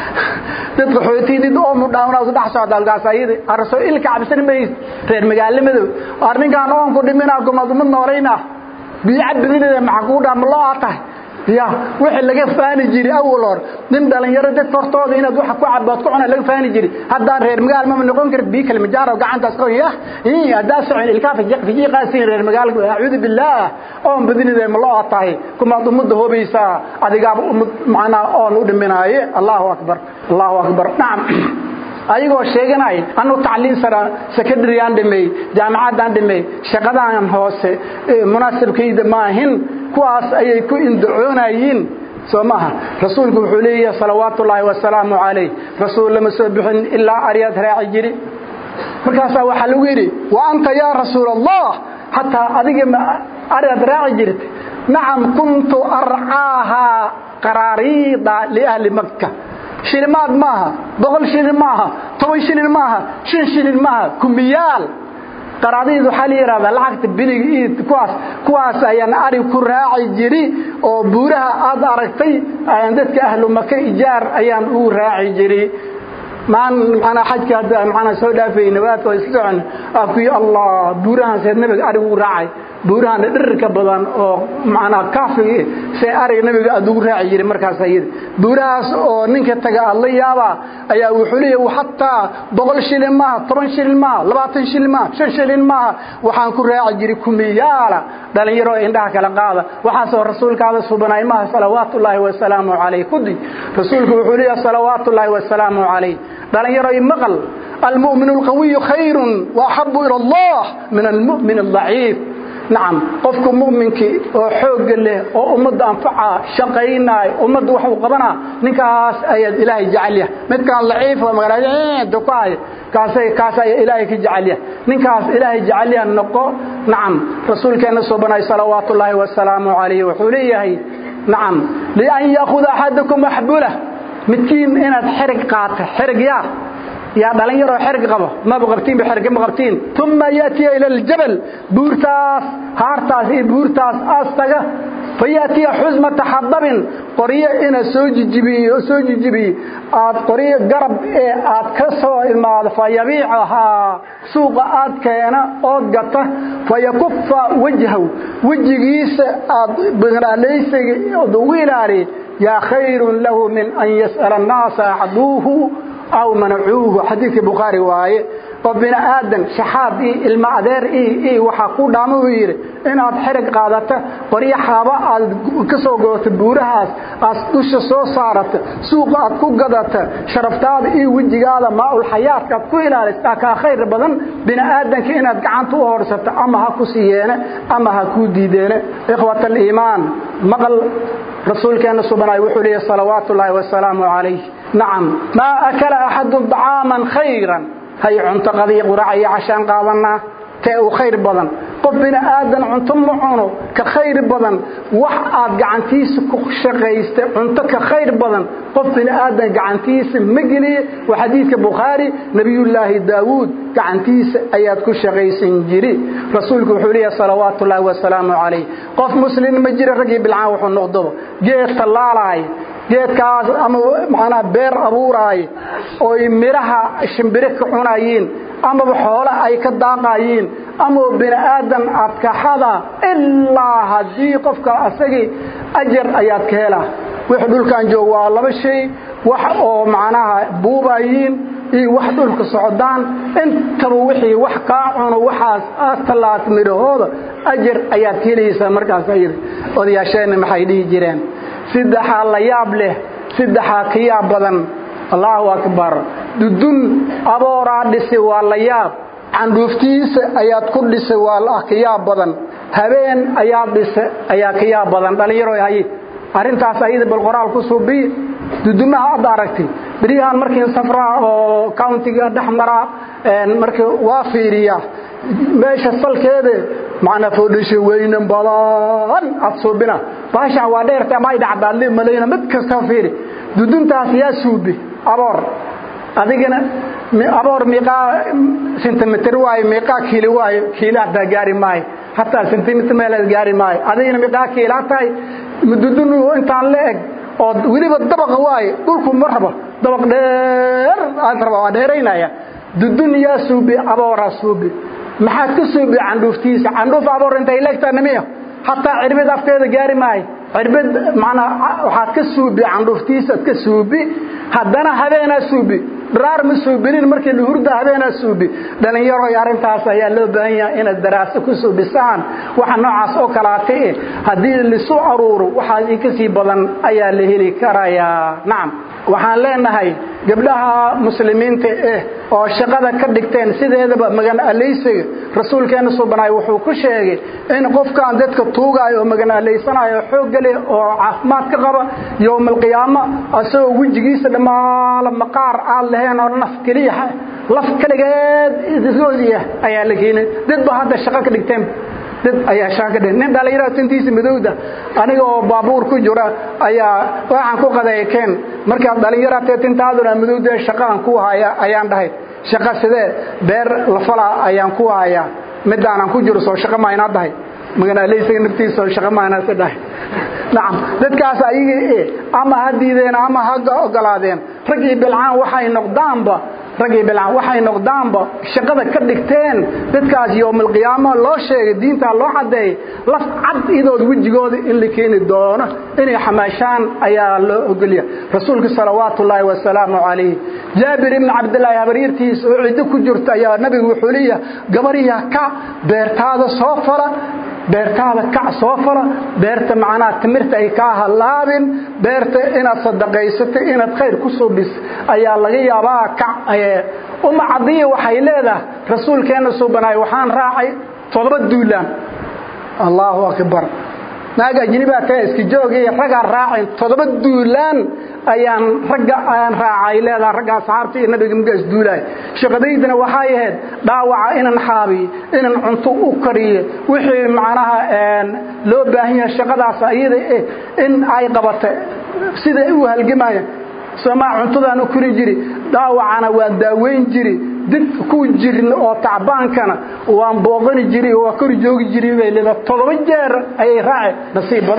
dadka xootidid oo mudhaawna u dhax socda halkaas ayada arso ilka cabsan mays reer magaalnimada arninkan oon ku dhimina gumadumad noolayna biyo cabidinada maxaa kuu dhaama loo tahay ya wixii laga faani jiray awal hor nin dhalinyaro dadka hortooda inaad wax ku cabaad ku cuna laga faani jiray haddaan reer magaal ma noqon karid biyo kale majaaro gacantaas ka yah haddaa socon ilkaa fijiq fijiqaasin reer magaalka acuudu billaah oon badinida ma loo tahay kumaad ummadda hoobaysaa adigaaba ummad macnaa oon u dhiminaaye allahu akbar allahu akbar nacam ayagoo sheeganay anu tacliin sara secondaryaan dhimay jaamacadaan dhimay shaqadaan hoose munaasibkayda maahin kuwaas ayay ku indacoonayiin soo maaha rasuulku wuxuu leeyahay salawaatu ullaahi wasalaamu calayh rasuul lama soo bixin ilaa aryaad raaci jiri markaasaa waxaa lagu yidhi wa anta yaa rasuul allah xataa adiga ma aryaad raaci jirta nacam kuntu arcaahaa qaraariida liahli makka shilimaad maaha boqol shilin maaha toban shilin maaha shan shilin maaha kumiyaal qaraadiid waxaa la yidhahdaa lacagta biliga iid kuwaas kuwaas ayaan arig ku raaci jiri oo buuraha aad aragtay ayaan dadka ahlu maka ijaar ayaan ugu raaci jiri maan manaa xajka hadda manaa soo dhaafay nabaadka oo iska socon akuy allah buurahan seed nabiga arig ugu raacay buurahan dhirirka badan oo manaa kaafiga see ariga nabiga aad ugu raaci jiray markaas ayada buurahaas oo ninka taga aad la yaabaa ayaa wuxuu leeyahy xataa boqol shilin maaha toban shilin maaha labaatan shilin maaha shan shilin maaha waxaan ku raaci jiray kumiyaala dhalinyaro indhaha kala qaada waxaasoo rasuulkaada subanay maaha salawaatullaahi wasalaamu calayh kudi rasuulku wuxuu leeyahay salawaatullaahi wasalaamu calayh dhalinyaro maqal almu'min alqawiyu khayrun waaxabu ila allah min almu'min aldaciif nacam qofka mu'minkii oo xoogga leh oo ummadda anfaca shaqaynaay ummadda wax uu qabanaa ninkaas ayaad ilaahay jecel yahay midkaan laciif oo magaalada ku haya kaasay kaas ayaa ilaahay ka jecel yahay ninkaas ilaahay jecel yahay noqo nacam rasuulkeenna soo banay salawaatullaahi wasalaamu calayhi wuxuu leeyahay nacam lian yaakuda axadakum axbulah midkiin inaad xerig qaata xerig yaa yaa dhalinyaroo xerig qabo maba qabtiinba xerig ma qabtiin uma yaatiya ila aljabal buurtaas haartaas iyo buurtaas aas taga fayaatiya xusmata xadabin qoryo ina soo jijibiyo soo jijibiyo aad qoryo garab ee aad ka soo imaado fayabiicahaa suuqa aad keena ood gata fayakufa wajhaw wejigiisa aad baqraalaysiga ood ugu ilaaliya yaa khayrun lahu min an yas'ala annaasa acduuhu aw manacuuhu xadiidkii bukhaari waaye oo bini aadan shaxaad iyo ilmo adeer iyo waxaa ku dhaama uu yidhi inaad xerig qaadata qoryo xaaba aad ka soo godato buurahaas aad dusha soo saarata suuqa aad ku gadata sharaftaada iyo wejigaada maaulxayaadka aad ku ilaalisa kaa khayr badan bini aadanka inaad gacanta u horsato ama ha ku siiyeene ama ha kuu diideene ikhwat aliimaan maqal rasuulkeenna subanaay wuxuu leeyahy salawaatu ullaahi wasalaamu calayh nacam maa akala axadun dacaaman khayran hay cunto qadiya qurac iyo cashaan qaadanaa tee u khayr badan qof bini aadan cunto ma cuno ka khayr badan wax aad gacantiisa ku shaqaystay cunto ka khayr badan qof bini aadan gacantiisa ma geliye waa xadiidka bukhaari nebiyullaahi daawuud gacantiisa ayaad ku shaqaysan jiri rasuulku wuxuu leeyahay salawaatu ullaahi wasalaamu calayh qof muslim ma jira raggii bilcaan wuxuu noqdoba geed tallaalaaya geedkaas ama macnaa beer abuuraaye oy midhaha shimbire ka cunayiin amaba xoole ay ka daaqayiin ama bini aadan adkaxada ilaa haddii qofka asagii ajar ayaad ka helaa wix dhulkan joog waa laba shay wax oo macnaha buubayiin iyo wax dhulka socdaan intaba wixii wax kaa cuno waxaas aad tallaat midhahooda ajar ayaad ka helaysaa markaas ayada odayaasheenna maxay dhihi jireen saddexaa la yaab leh saddexaa ka yaab badan allaahu akbar dudun abooraa dhisi waa la yaab candhuuftiisa ayaad ku dhisay waa ka yaab badan habeen ayaad dhisa ayaa ka yaab badan dhallinyaro haye arrintaas ayada bal qoraal ku suubiye dudumaha aad aragtay beryahan markii safraa oo countiga dhex maraa markii waa fiiriyaa meesha salkeeda macnaa foodhisha weynan badan aad suubina baashan waa dheerta ama ay dhacdaadli malayna mid kasta fiiri duduntaas yaa suubi aboor adigana aboor miiqaa sentimeter waayo miiqaa kiili waayo kiili hataa gaari maayo hataa sentimeter meelaad gaari maayo adigana miiqaa kiilaa tahay dudun intaan la eg oo weliba dabaqa waayo dhulku ma rabo dabaq dheer aad raba waa dheeraynaya dudun yaa suubi abooraa suubi maxaad ka suubi candhuuftiisa candhuuf aboor intay leegtaa nimiya hataa cirbid afkeeda gaari maayo cirbid manaa waxaad ka suubi candhuuftiisaad ka suubi haddana habeenaa suubi dharaar ma suubinin markii lahurda habeenaa suubi dhallinyaroy arrintaas ayaa loo baahan yahay inaad daraaso ku suubisaan waxa noocaas oo kalaata eh haddii lisu aruuro waxaas ika sii badan ayaa la heli karayaa nacam waxaan leenahay gabdhaha muslimiinta eh oo shaqada ka dhigteen sideedaba magan alaysiga rasuulkeenna subanaay wuxuu ku sheegay in qofkaan dadka tuugaayo oo magan alaysanayo xoogga leh oo caafimaad ka qaba yowmalqiyaamo asagoo wejigiisa dhammaala maqaar aad lahayn oo naf keliya laf keligeed roodiya ayaa la keenay dadba hadda shaqo ka dhigteen dad ayaa shaaka dhe nin dhallinyarada tintiisa madowda aniga oo baabuur ku jira ayaa waxaan ku qadeekeen markaad dhallinyarate tintaaduna madowda shaqaan ku haya ayaan dhahay shaqa sidee beer lafala ayaan ku hayaa midaanan ku jiro soo shaqa maynaa dhahay maganaaleysaga naftiisa soo shaqa maynaa si dhahay nacam dadkaas ayagii ama ha diideen ama ha ogolaadeen raggii bilcaan waxay noqdaanba raggii bilcaan waxay noqdaanba shaqada ka dhigteen dadkaas yowmalqiyaamo loo sheegay diintaa loo caddeeyay laf cad idood wejigooda in la keeni doono inay xamaashaan ayaa loo ogolya rasuulka salawaatu ullaahi wasalaamu calayh jaabir ibni cabdillaahi habaryartiisa oo ciddo ku jirta ayaa nabigu wuxuu leeyahay gabariya ka beertaada soo fala beertaada kac soo fala beerta macnaha timirta ay kaa hallaabin beerta inaad sadaqaysatay inaad khayr ku suubis ayaa laga yaabaa kac uma cadiya waxay leedahay rasuulkeenna suubanaay waxaan raacay toddoba duulaan allaahu akbar naag ajnibaa tae iska joogay raggaan raacin toddoba duulaan ayaan ragga aan raacay leedaha ragga asxaabta iyo nabiga muga isduulaay shaqadaydana waxay ahayd dhaawaca inan xaabiyo inan cunto u kariyo wixii macnaha loo baahan yahay shaqadaas ayada eh in ay qabata sida u halgamaya somaa cuntadaan u kori jiri dhaawacana waan daaweyn jiri dib ku jirin oo tacbaankana waan booqani jiri waa kori joogi jiri bay leedahay toddoba jeer ayay raace nasiib badana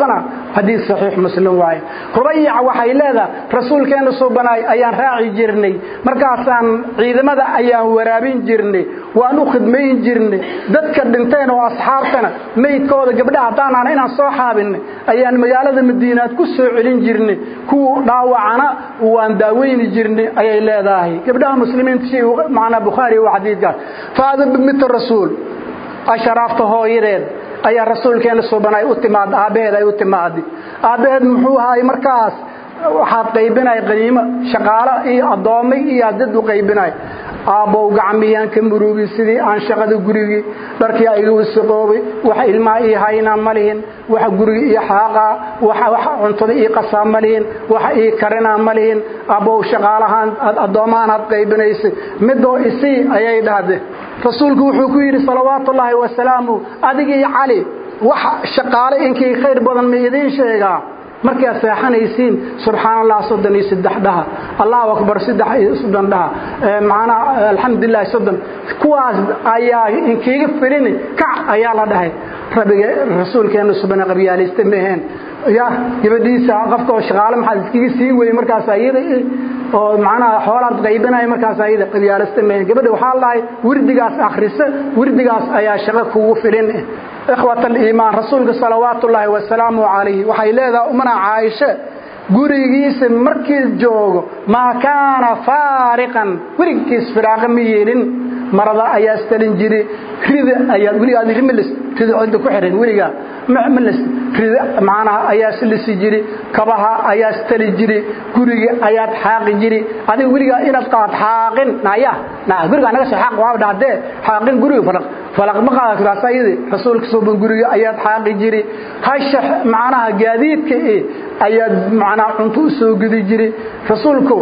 xadiis saxiix muslim waaye rubayac waxay leedahay rasuulkeenna suubanaay ayaan raaci jirnay markaasaan ciidamada ayaan waraabin jirnay waan u khidmayn jirnay dadka dhinteen oo asxaabtana meydkooda gabdhaha haddaanaan inaan soo xaabinay ayaan magaalada madiinaad ku soo celin jirnay kuwa dhaawacana waan daaweyni jirnay ayay leedahay gabdhaha muslimiinta shay macnaa bukhaari waa xadiidkaas faada bimita rasuul asharaafta hooyadeed ayaa rasuulkeena subanay u timaad aabbaheed ay u timaadi aabbaheed muxuu ahaay markaas waxaad qaybinay qaniimo shaqaalo iyo addoommo iyo dad u qaybinay aabbow gacmiyaan ka murugi sidii aan shaqada gurigii dharkii iga wasaqoobay waxa ilmaha ii haynaa ma lihin waxa gurigi ii xaaqaa waxa cuntada ii qasaa ma lihin waxa ii karinaa ma lihin aabbow shaqaalahaan addoommahan aad qaybinaysay midoo isii ayay dhahde rasuulku wuxuu ku yidhi salawaatullaahi wasalaamu adigii cali wax shaqaale inkii khayr badan ma idiin sheegaa markaad seexanaysiin subxaan allah soddon iyo saddex dhaha allahu akbar saddex iyo soddon dhaha macnaa alxamdulilahi soddon kuwaas ayaa inkiiga filini kac ayaa la dhahay rabbiga rasuulkeena subana qabyaalista maheen ya gabadhiisa qofka oo shaqaale maxaad iskaga sii weyey markaas ayada oo macnaha xoolaad qaybinaya markaas ayada qabyaalista maheen gabadha waxaa la dhahay wirdigaas akhrisa wirdigaas ayaa shaqo kugu filin ikhwat aliimaan rasuulka salawaatu ullaahi wasalaamu calayhi waxay leedahay umana caaisha gurigiisa markii joogo maa kaana faariqan weligiis firaaqa ma yeelin marada ayaa istalin jiri rida ayaa weligaad rimalis rida cidda ku xiran weligaa malis rida macnaha ayaa islisi jiri kabaha ayaa istali jiri guriga ayaad xaaqi jiri adiga weligaa inaad qaad xaaqin naya na guriga naga soo xaaq waa dhahdee xaaqin guriga falaq falaq ma qaada kulaas ayadi rasuulka suuban guriga ayaad xaaqi jiri hasha macnaha gaadiidka ee ayaad macnaha cunto u soo gudi jiri rasuulku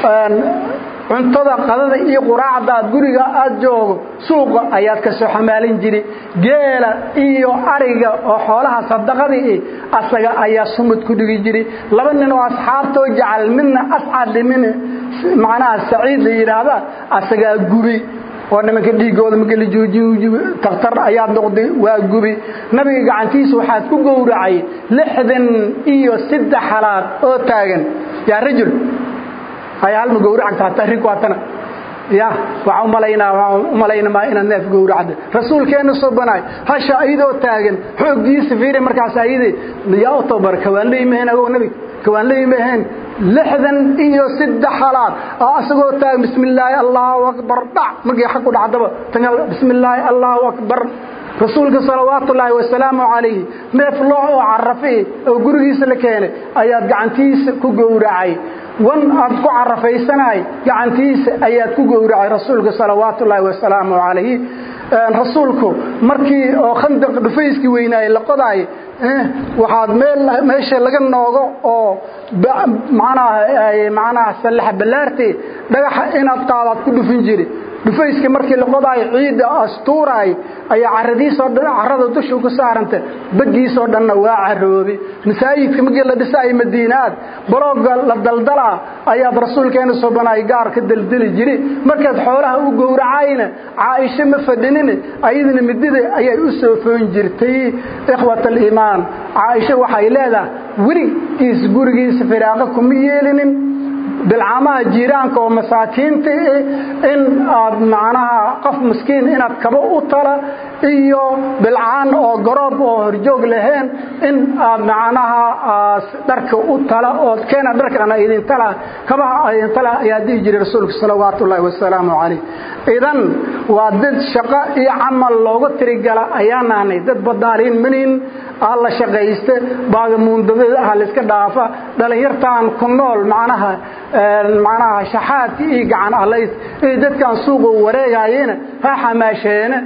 cuntada qadada iyo quraacda aad guriga aad joogo suuqa ayaad ka soo xamaalin jiri geela iyo ariga oo xoolaha sadaqadii asaga ayaa sumud ku dhigi jiri laba nin oo asxaabtoo jecel midna ascad min macnaha saciid la yidhaahda asagaa gubi oo nimanka dhiigooda marka la joojiy takhtar ayaa noqday waa gubi nabiga gacantiisa waxaad ku gowracay lixdan iyo saddex halaad oo taagan yaa rajul hay halma gowracagta hataa rig waatana ya waxaa umalaynaa waxaa umalaynama inaad neef gowracda rasuulkeena soo banaay hasha ayadoo taagan xooggiisa fiiri markaas ayadii yaa u tababar kawaan leeyimaheen agow nabi kawaan leeyimaheen lixdan iyo saddex halaad oo asagoo taagan bismi illaahi allahu akbar dhac markii xaq u dhacdaba tan bismi illaahi allahu akbar rasuulka salawaatu ullaahi wasalaamu calayhi neef loo oo carafi oo gurigiisa la keenay ayaad gacantiisa ku gowracay wan aad ku carafaysanay gacantiisa ayaad ku gowracay rasuulka salawaatu ullaahi wasalaamu calayhi rasuulku markii oo khandaq dhufayskii weynaayey la qodaay waxaad meel meesha laga noogo oo macnaha macnaha sallaxa ballaartee dhagaxa inaad qaadaad ku dhufin jiri dhufayska markii la qodaayo ciidda astuuraay ayaa caradiisoo dhan carrada dushu ku saaranta baggiisoo dhanna waa caroobi masaajidka markii la dhisaayo madiinaad balooga la daldalaa ayaad rasuulkeena subanaay gaar ka daldali jiri markaad xoolaha u gowracayna caaisho ma fadhinin ayadana midida ayay u soo foon jirtay ikhwat aliimaan caaisho waxay leedahay weligiis gurigiisa firaaqo kuma yeelinin bilcaamaha jiiraanka oo masaakiinta in aad macnaha qof miskiin inaad kaba u tala iyo bilcaan oo garoob oo horjoog lahayn in aad macnaha dharka u tala oo keena dharkana idin tala kabaha idin tala ayaa dhihi jiray rasuulka salawaatu ullaahi wasalaamu calayh idan waa dad shaqo iyo camal looga tirigala ayaan nahnay dad badaaliin manin ah la shaqayste baagamuundadada ah la iska dhaafa dhalinyartaan ku nool macnaha macnaha shaxaadka iyo gacan allays iyo dadkan suuqa wareegayena ha xamaasheene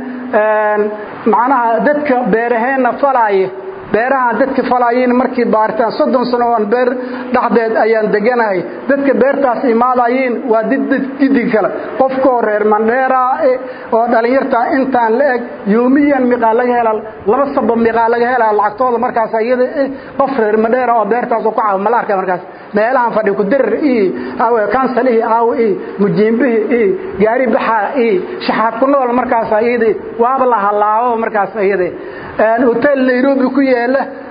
macnaha dadka beeraheenna falaaya beerahaan dadka falaayiin markii baaritaan soddon sano oon beer dhexdeed ayaan deganahay dadka beertaas imaadayiin waa did gidi kale qofkoo reer mandheeraa oo dhallinyartaa intaan la eg yoomiyan miqaa laga helaa laba saba miqaa laga helaa lacagtooda markaas iyada qof reer mandheera oo beertaas ku caawa malaarka markaas meelahan fadhi kudirir iyo kansalihi aaw iyo mujiimbihi iyo gaari baxaa iyo shaxaad ku nool markaas iyada waaba la halaabo markaas iyada hotel nairobi ku yaala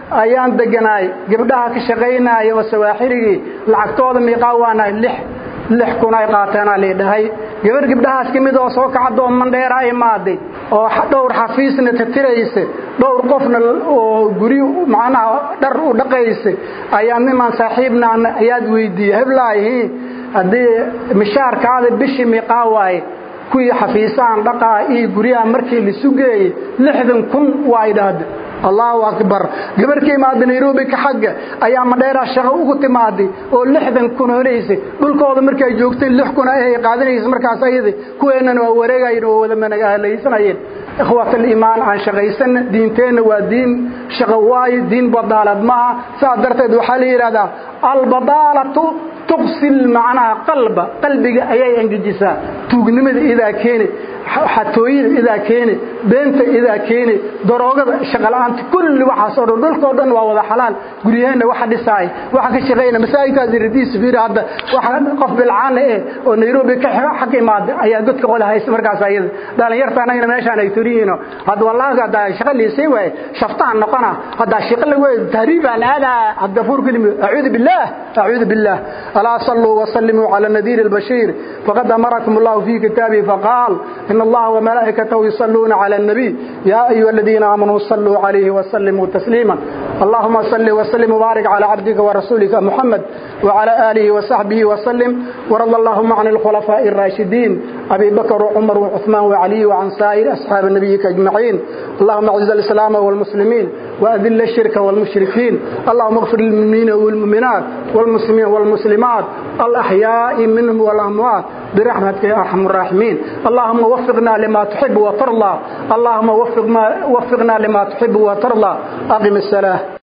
ayaan deganaay gabdhaha ka shaqaynaya oo sawaaxirigii lacagtooda miiqaa waanahay lix lix kun ay qaateenaa liidhahay gabar gabdhahaas ka mid oo soo kacdoo mandheeraa imaaday oo dhowr xafiisna tatiraysa dhowr qofna oo guri macnaha dhar u dhaqaysa ayaa nimaan saaxiibnaana ayaad weydiiyey heblaahi haddii mishaarkaada bishii miiqaa waaye kuwii xafiisahan dhaqaa iyo guryaha markii lisu geeyey lixdan kun waa idhaahda allahu akbar gabar ka imaada nairobi ka xagga ayaa madheeraa shaqo ugu timaaday oo lixdan kun honaysay dhulkooda markay joogtay lix kun ay qaadanaysa markaas ayada kuweennana waa wareegayen oo wada managahlaysanayeen ikhwat aliimaan aan shaqaysana diinteenna waa diin shaqo waayo diin badaalad maaha saas darteed waxaa la yidhahdaa albadaalatu tuqsil macnaha qalba qalbiga ayay engejisaa tuugnimada idaa keeni xatooyada idaa keeni beenta idaa keeni daroogada shaqola'aanta kulli waxaas oo dhan dhulkao dhan waa wada xalaal guryaheenna waxa dhisaay waxa ka shaqayna masaajidkaas radiis fiir hadda waxa qof bilcaana eh oo nairobi ka xag imaada ayaa dadka qole haysta markaas ayada dhalinyarta anagana meeshaan ay turiyiino hadda wallaahi hadda shaqa liisay waaye shaftaan noqona hadda shaqa la weey tahriibaan aadaa hadda fuur kelimi acuudu billah acuudu billah alaa sallu wa sallimu ala nadiir albashir faqad amarakum allah fi kitabihi faqal إن الله وملائكته يصلون على النبي يا أيها الذين آمنوا صلوا عليه وسلموا تسليما اللهم صل وسلم وبارك على عبدك ورسولك محمد وعلى آله وصحبه وسلم ورضى اللهم عن الخلفاء الراشدين أبي بكر وعمر وعثمان وعلي وعن سائر أصحاب نبيك أجمعين اللهم أعز الإسلام والمسلمين وأذل الشرك والمشركين اللهم اغفر للمؤمنين والمؤمنات والمسلمين والمسلمات الأحياء منهم والأموات برحمتك يا أرحم الراحمين اللهم وفقنا لما تحب وترضى اللهم وفقنا, وفقنا لما تحب وترضى أقم الصلاة